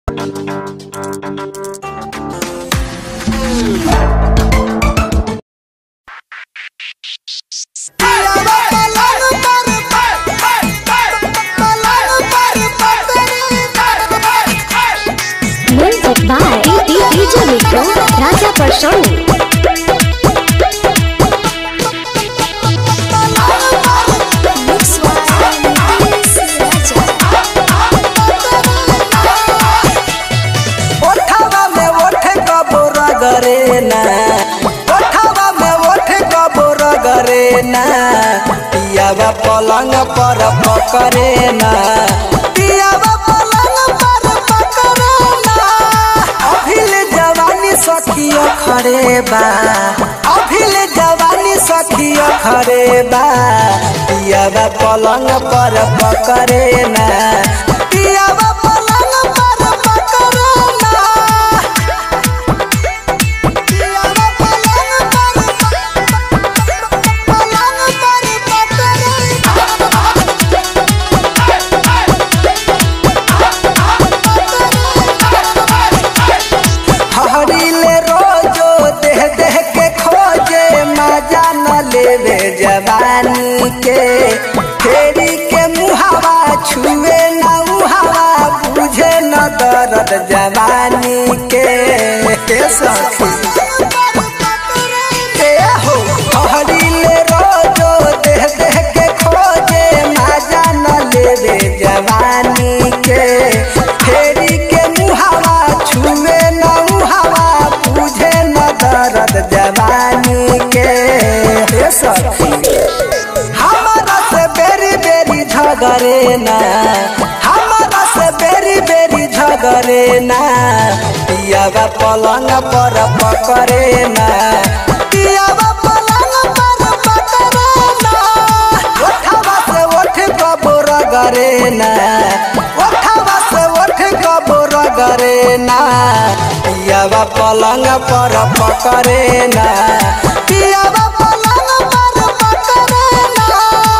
Music by DJ Miko, Raja Personi. ओठवा में ओठे कबोरा करे ना ओठवा में ओठे कबोरा करे ना पियावा पलंग पर पकड़े ना पियावा पलंग पर पकड़े ना अभिल जवानी सखियो खड़े बा अभिल जवानी सखियो खड़े बा पियावा पलंग पर पकड़े ना पियावा पलंग पर पकड़े ना पियावा पलंग पर पलंग पर पकड़े हरिले रोजो देह देह के खोजे मजा न लेवे जवानी के फेरी के मुहावा छुए न उहावा बुझे न दर्द जवानी के के सखी ए हो हरिले रोजो देह देह के खोजे मजा न लेवे जवानी के फेरी के मुहावा छुए न उहावा बुझे न दर्द जवानी के हे सखी हमारा से बेरी बेरी झगरे ना हमारा से बेरी बेरी झगरे ना पियावा पलंग पर पकड़े ना पियावा पलंग पर पकड़े ना ओठवा से ओठ कबोर गरे ना ओठवा से ओठ कबोर गरे ना पियावा पलंग पर पकड़े ना पियावा पलंग पर पकड़े ना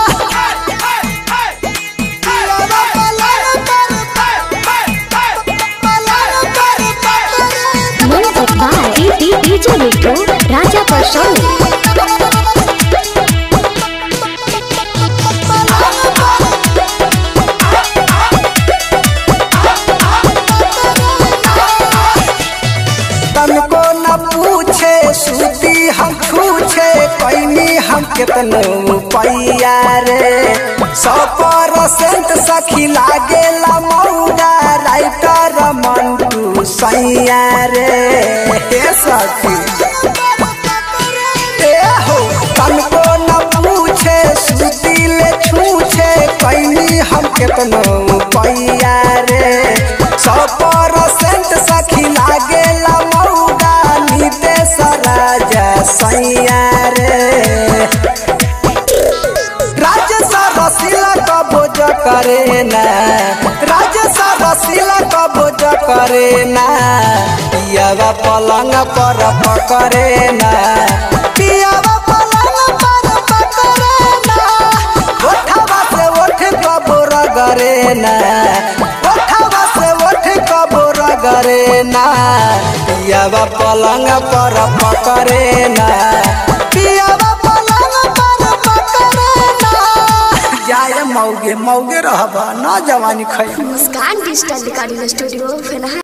पियावा पलंग पर पलंग पर पकड़े ना Music by DJ Miko, Raja Personi. तनको न पूछे सूती हम छूछे कैनी हम केतनो पैया रे सौ परसेंट सखी लागेला मौगा राइटर मंटू सैया रे हे सखी ए हो तनको न पूछे सूती ले छूछे कैनी हम केतनो पैया रे सौ परसेंट सखी लागेला मौगा नितेश राजा सैया रे राजेश रसीला कबोज करे ना राजेश रसीला कबोज करे ना पियावा पलंग पर पकड़े ना पियावा पलंग पर पकड़े ना ओठवा से ओठ कबोर गरे ना ओठवा से ओठ कबोर गरे ना पियावा पलंग पर पकड़े ना पियावा पलंग पर पकड़े ना जाए मौगे मौगे रहबा ना जवानी खै मुस्कान डिजिटल रिकॉर्डिंग स्टूडियो फेना